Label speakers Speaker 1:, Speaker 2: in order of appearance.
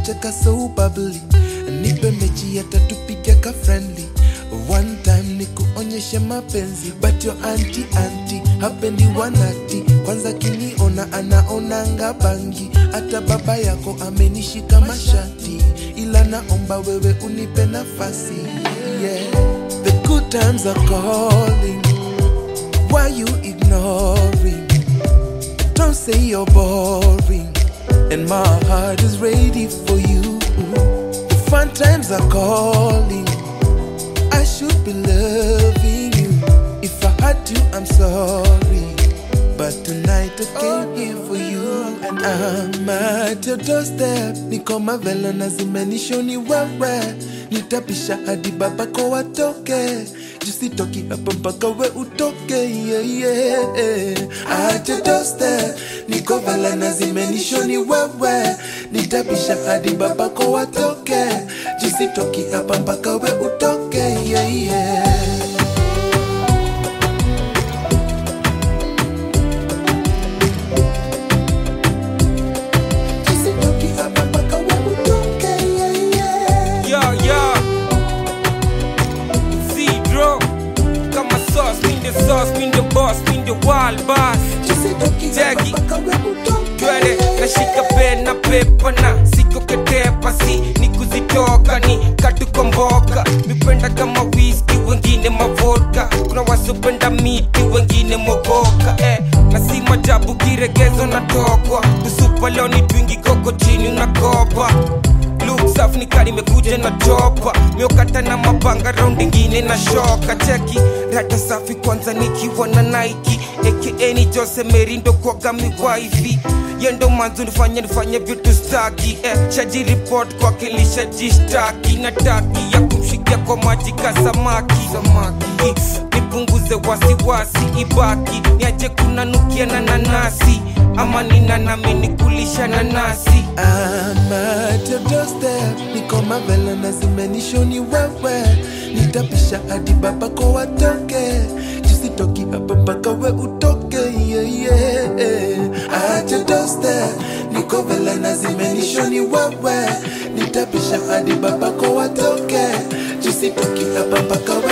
Speaker 1: unacheka so bubbly nipe mechi yatatupiga ka friendly one time ni kuonyeshe mapenzi but your anti anti hapendi wanati kwanza kiniona anaonanga bangi hata baba yako amenishika mashati ila naomba wewe unipe nafasi yeah. the good times are calling why you ignoring don't say you're boring and my heart is ready for you the fun times are calling I should be loving you. If I had to, I'm sorry. But tonight I came here for you and I'm at your doorstep. Niko mavela na zimenishoni wewe, nitapisha hadi babako watoke. Jusitoki hapa mpaka we utoke, yeah, yeah. At your doorstep, niko vela na zimenishoni wewe, nitapisha hadi babako watoke. Jusitoki hapa mpaka we utoke, yeah, yeah. Jusitoki hapa mpaka we utoke, yeah, yeah.
Speaker 2: Yo, yo. Zero. Kama sauce, mean the sauce, mean the boss, mean the wild boss.
Speaker 1: Jusitoki hapa
Speaker 2: Jackie.
Speaker 1: mpaka we utoke,
Speaker 2: Twende,
Speaker 1: yeah,
Speaker 2: nashika pen na pepa na siko ketepa si ni kuzitoka ni katukomboka mipenda kama whisky wengine mavodka kuna wasopenda miti wengine mogoka eh, na si majabu kiregezo natokwa kusupa leo ni twingi koko chini unakopa Look safi ni kari imekuja na chopa miokata na mapanga raundi ingine na shoka cheki rata safi kwanza nikiwa na Nike aka ni Jose Merindo kwaga miwaifi yendo manzo nifanye nifanye vitu staki eh, shaji report kwake lishajishtaki na taki ya kumshikia kwa maji ka samaki samaki nipunguze wasiwasi ibaki niache kunanukia na nanasi ama nina nami nikulisha nanasi
Speaker 1: I'm at your doorstep, niko mavela na zimenishoni wewe, nitapisha hadi babako watoke, jusitoki hapa mpaka we utoke, yeah, yeah. At your doorstep, niko vela na zimenishoni wewe, nitapisha hadi babako watoke, jusitoki hapa mpaka we